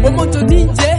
moto ninje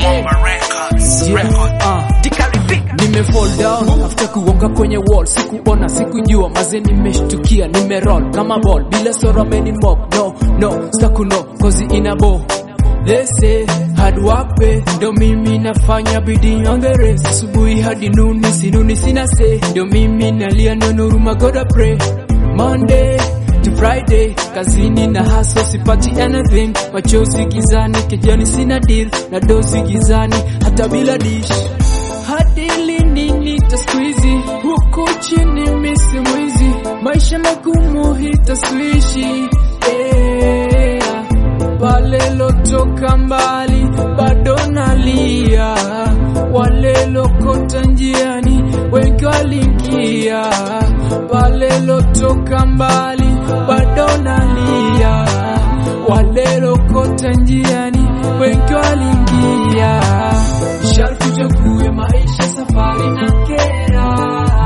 nime fall down after kuonga kwenye wall sikuona sikujua maze nimeshtukia nime roll kama ball bila sora meni mob no no stakuno kozi ina bo They say hard work pay ndo mimi nafanya bidii on the race asubuhi hadi nuni sinuni sina say ndo mimi nalia neno ruma gotta pray Monday to Friday kazini na hustle sipati anything machozi gizani kijani sina deal na dozi gizani hata bila dish hadi lini nitasqueezy huku chini misi mwizi maisha magumu hitaswishi yeah. pale lotoka mbali bado nalia wale lokota njiani wengi walingia pale lotoka mbali bado nalia wale lokota njiani wengi walingia sharti uchague maisha safari na kera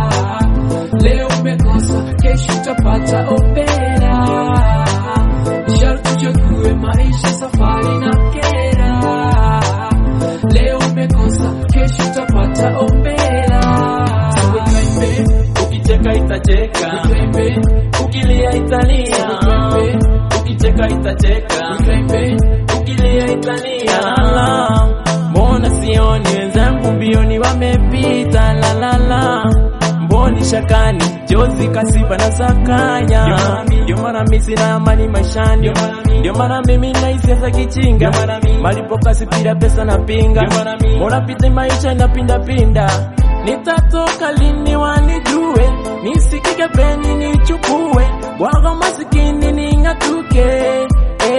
leo umekosa kesho utapata opera sharti uchague maisha safari na kera leo umekosa kesho utapata opera so we climb it, Ukicheka itacheka, we climb it, ukilia italia. so we climb it, Ukicheka itacheka, we climb it. ukilia italia. La, mbona sioni wenzangu mbioni wamepita? La la la, mboni shakani jozi kasiba na sakanya. Ndio maana mimi sina amani maishani, ndio maana mimi nahisia za kichinga, malipo kasi pira pesa na pinga, mbona pita maisha inapinda pinda. Nitatoka lini wanijue, nisikike peni nichukue, bwaga masikini ning'atuke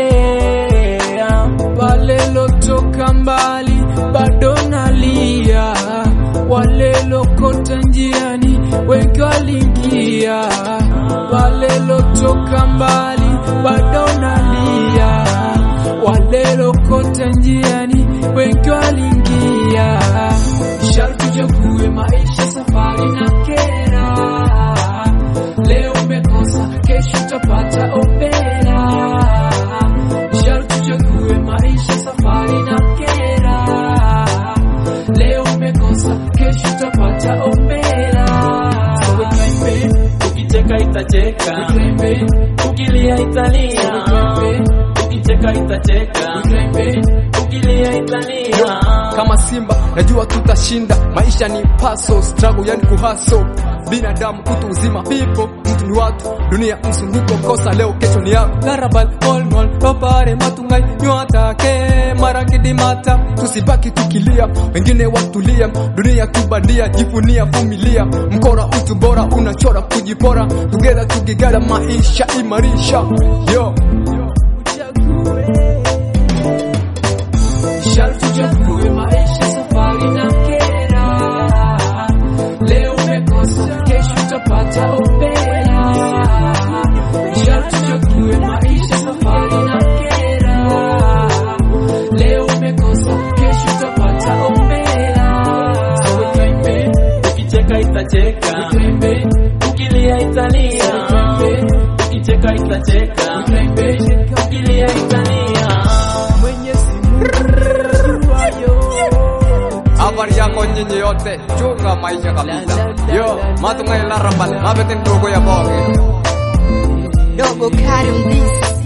yeah. pale lotoka mbali bado nalia, wale lokota njiani wengi walingia. Pale lotoka mbali bado nalia, wale lokota njiani wengi walingia. Sharti uchague maisha, safari na kera. Leo umekosa, kesho utapata opera sharti uchague maisha safari na kera leo umekosa kesho utapata opera so we climb it, Ukicheka we itacheka, climb it, ukilia italia. so we climb it, Ukicheka we itacheka, climb it. ukilia italia. kama simba najua tutashinda maisha ni paso struggle yani kuhaso binadamu utu uzima pipo mtu ni watu dunia msunguko kosa leo kesho ni yako larabal olmol robare matungai nywatake marangidimata tusibaki tukilia wengine watulia dunia tubandia jivunia vumilia mkora utu bora unachora kujipora together tukigada maisha imarisha yo sharti uchague maisha safari na kera leo umekosa kesho utapata opera sharti uchague maisha safari na kera leo umekosa kesho utapata opera so we climb it, Ukicheka we itacheka, climb it, ukilia italia. so we climb it, Ukicheka we itacheka, climb it. ukilia italia. Mwenyezi Mungu ayo habari yako nyinyi yote chunga maisha kabisa yo matungai larabal mabetin dogo ya boge Dogo Karim this